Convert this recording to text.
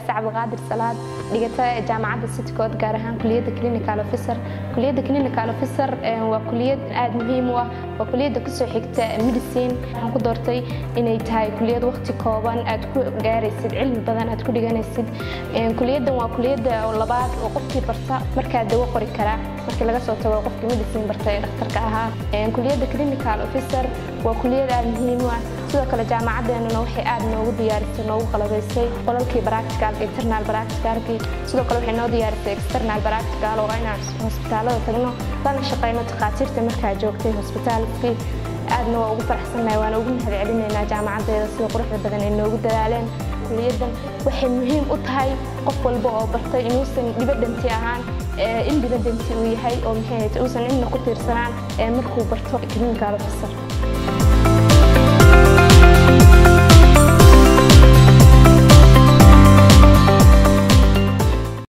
faa'ise cabdiqaadir salaad dhigata jaamacadda citycode gaar ahaan kuliyadda clinical officer kuliyadda clinical officer waa kuliyad aada muhiim u ah waa kuliyadda kasoo xigta medicine waxaan ku doortay inay tahay kuliyad waqti kooban aad ku gaaraysid cilmi badan aad ku dhiganaysid kuliyaddan waa kuliyadda labaad oo qofkii barta markaa dawo qori karaa markii laga soo tago qofkii medicine barta ee dhakhtarka ahaa kuliyadda clinical officer waa kuliyad aada muhiim u ah sidoo kale jaamacaddeenuna waxay aada noogu diyaarisay noogu qalabaysay qolalkii practicalka internal practicalkii sidoo kale waxay noo diyaarisay external practical oo inaan hosbitaalada tagno lana shaqayno takhaatiirta markaa joogtay hosbitaalkii aadna waa ugu faraxsannahay waana ugu mahad celinaynaa jaamacaddeeda sida quruxda badan ay noogu dadaaleen kuliyaddan waxay muhiim u tahay qof walba oo bartay inuusan dhibadanti ahaan indhibadanti uu yahay oo maxay uusan cidna ku tiirsanaan markuu barto clinical officer